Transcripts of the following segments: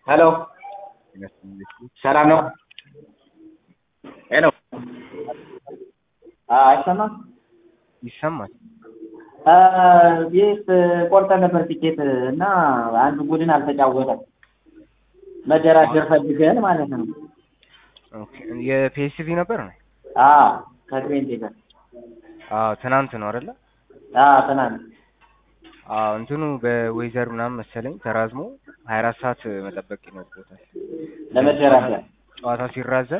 ሄሎ ሰላም ነው? ሄሎ አይሰማም? ይሰማል። ቤት ቆርጠን ነበር ቲኬት እና አንድ ቡድን አልተጫወተም። መደራደር ፈልገን ማለት ነው። ኦኬ የፒኤስቪ ነበር ነው? አዎ ከትሬንቴ ጋር አዎ ትናንት ነው አይደለ? አዎ ትናንት አዎ እንትኑ በዌዘር ምናምን መሰለኝ ተራዝሞ ሀያ አራት ሰዓት መጠበቅ ይኖርበታል ለመደራደር ጨዋታው ሲራዘም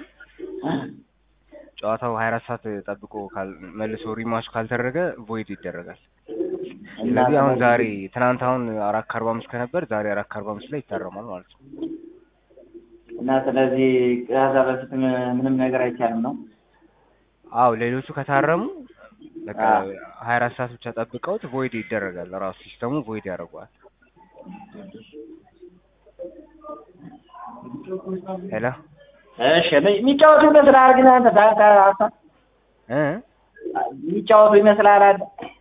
ጨዋታው ሀያ አራት ሰዓት ጠብቆ መልሶ ሪማች ካልተደረገ ቮይድ ይደረጋል። ስለዚህ አሁን ዛሬ ትናንት አሁን አራት ከአርባ አምስት ከነበር ዛሬ አራት ከአርባ አምስት ላይ ይታረማል ማለት ነው። እና ስለዚህ ከዛ በፊት ምንም ነገር አይቻልም ነው? አዎ ሌሎቹ ከታረሙ በቃ ሀያ አራት ሰዓት ብቻ ጠብቀውት ቮይድ ይደረጋል። ራሱ ሲስተሙ ቮይድ ያደርገዋል። ሄሎ እሺ የሚጫወቱ ይመስልሃል ግን አንተ ታታ እ የሚጫወቱ ይመስልሃል አንተ?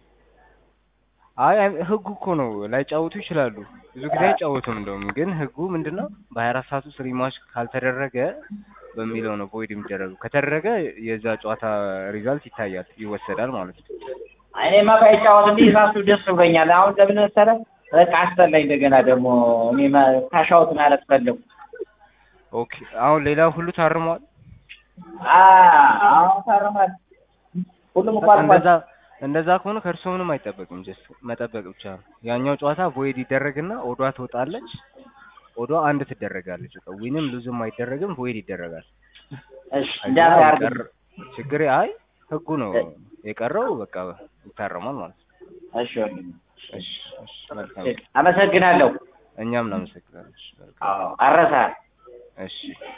አይ ህጉ እኮ ነው ላይጫወቱ ይችላሉ። ብዙ ጊዜ አይጫወቱም። እንደውም ግን ህጉ ምንድነው በሀያ አራት ሰዓት ውስጥ ሪማች ካልተደረገ በሚለው ነው ቮይድ የሚደረገው። ከተደረገ የዛ ጨዋታ ሪዛልት ይታያል፣ ይወሰዳል ማለት ነው። እኔማ ባይጫወት እንዲህ ራሱ ደስ ብሎኛል። አሁን ለምን መሰለህ በቃ አስጠላኝ። እንደገና ደግሞ እኔ ካሻውት ማለት ፈለጉ። ኦኬ አሁን ሌላው ሁሉ ታርሟል። አሁን ታርሟል። ሁሉም እኮ እንደዛ እንደዛ ከሆነ ከእርሶ ምንም አይጠበቅም። ጀስት መጠበቅ ብቻ ነው። ያኛው ጨዋታ ቮይድ ይደረግና ኦዷ ትወጣለች። ኦዷ አንድ ትደረጋለች። በቃ ዊንም ሉዝም አይደረግም፣ ቮይድ ይደረጋል። እሺ እንዳታርግ ችግር አይ ህጉ ነው የቀረው። በቃ ይታረማል ማለት ነው። እሺ ወንድም እሺ እሺ መልካም አመሰግናለሁ። እኛም እናመሰግናለን። አዎ አረሳህ። እሺ